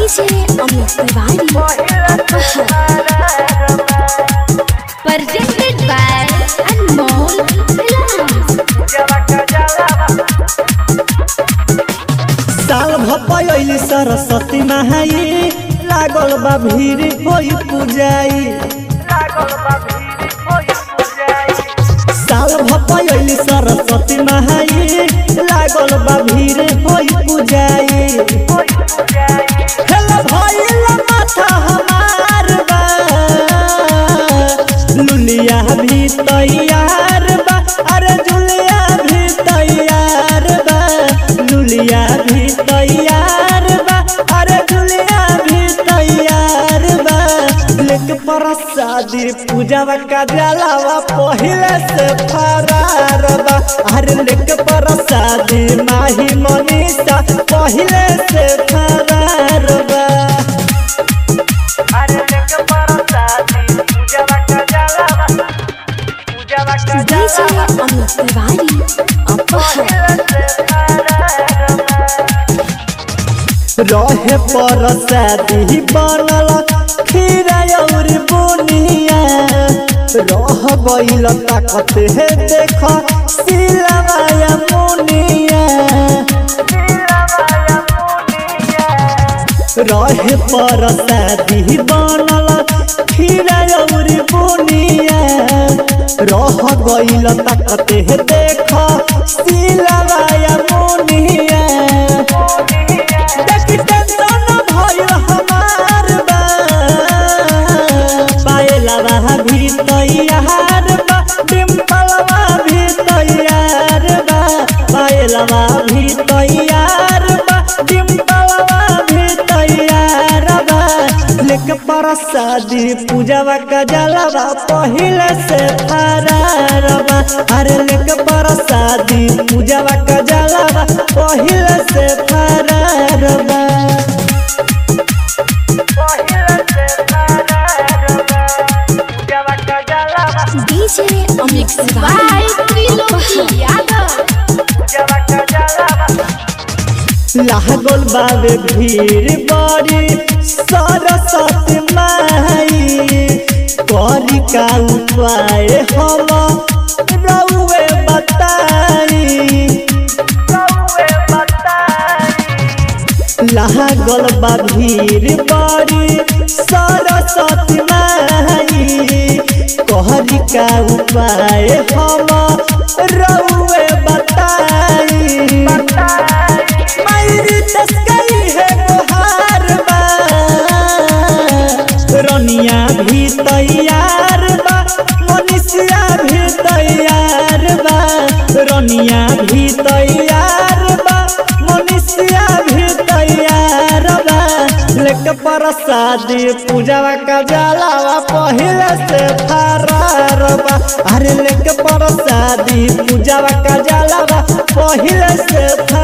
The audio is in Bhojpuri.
DJ Amit Tiwari. Presented by Anmol Films. साल भपैली सरस्वती नहाई लागल बा भीड़ होई पूजाई साल भपैली सरस्वती नहाई लागल बा भीड़ होई पूजाई हेला भइला माथा हमार बा लुलिया भी तैयार बा अरे जुलिया भी तैयार बा लुलिया भी तैयार बा अरे जुलिया भी तैयार बा लेक प्रसादी पूजावा का जलावा पहिले से फरार बा अरे लेक प्रसादी माही मनीषा पहिले से फरार बा DJ Amit Tiwari. Apahar. रहे पर शादी बनल खीरा और बुनिया रह गईल ताकत है देख सिलवाया मुनिया रहे पर शादी बनल खीरा और बुनिया रह गईल ताकत है देख सिलवाया मुनिया देखी टेंशन भइल हमार बा पायलवा भी तैयार बा डिम्पलवा भी तैयार बा पायलवा भी तैयार बा डिम्पलवा भी तैयार बा लेक प्रसादी पूजावा का जलवा पहिले से फरार बा अरे लेक प्रसादी पूजावा का जलवा पहिले से फरार बा DJ Amit Tiwari. Apahar. लागल बाबे भीड़ बड़ी सरस्वती माई करी का उपाय हम रउए बताई लागल बा भीड़ बड़ी सरस्वती माई कहरी का उपाय हम रउए बताई मायरी तस्कई है गोहार बा रनिया भी तैयार बा मनीषिया भी तैयार बा रनिया भी तैयार बा मनीषिया भी तैयार बा लेक प्रसादी पूजावा का जलावा पहिले से फरार बा अरे लेक प्रसादी पूजावा का जलावा पहिले से फरार